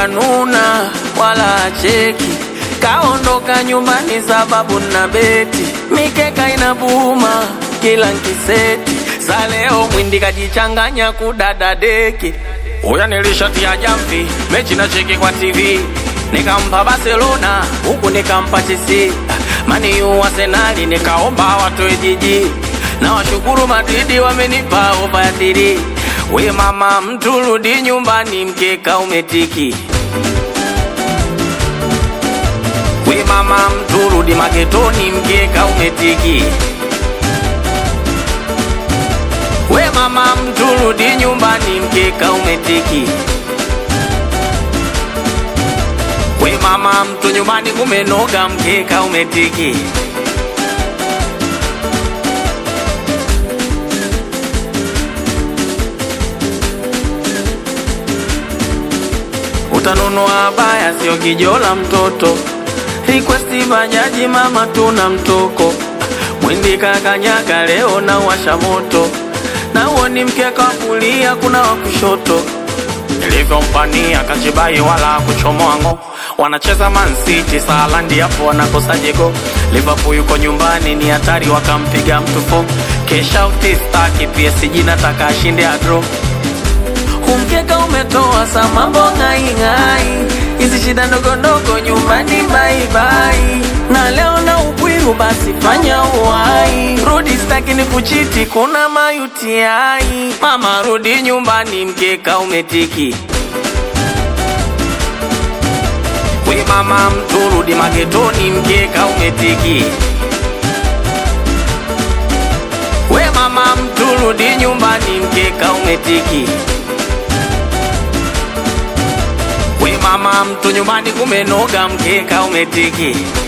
kanuna wala acheki, kaondoka nyumbani sababu na beti, mikeka inabuma kila nkiseti, za leo mwindi kajichanganya kudada deki. Huya nilishatia jamvi, mechi na cheki kwa TV, nikampa Barcelona huku nikampa Chelsea, mani yu Arsenali nikaomba watoe jiji, na washukuru Madridi wamenipa ofa ya tiri. We mama, mtu rudi nyumbani, mkeka umetiki. We mama, mtu rudi magetoni, mkeka umetiki. We mama, mtu rudi nyumbani, mkeka umetiki. We mama, mtu nyumbani kumenoga, mkeka umetiki. Utanunua baya, sio kijola mtoto. Request bajaji, mama, tuna mtoko. Mwindi kakanyaga leo na washa moto, na huo ni mkeka wa kulia, kuna wa kushoto. Nilivyompania kachibai wala kuchomoa ngo, wanacheza Man City Salandi, hapo wanakosa jego. Liverpool yuko nyumbani, ni hatari, wakampiga mtu fo. Kesha utistaki PSG, nataka ashinde adro Kumkeka umetoa sa mambo ng'aing'ai, hizi shida ndogo ndogo nyumbani baibai, na leo na ubwiru basi fanya uwai, rudi staki ni kuchiti, kuna mayutiai. Mama rudi nyumbani, mkeka umetiki. We mama mtu rudi magetoni, mkeka umetiki. We mama mtu rudi nyumbani, mkeka umetiki. We mama, mtu nyumbani kumenoga, mkeka umetiki.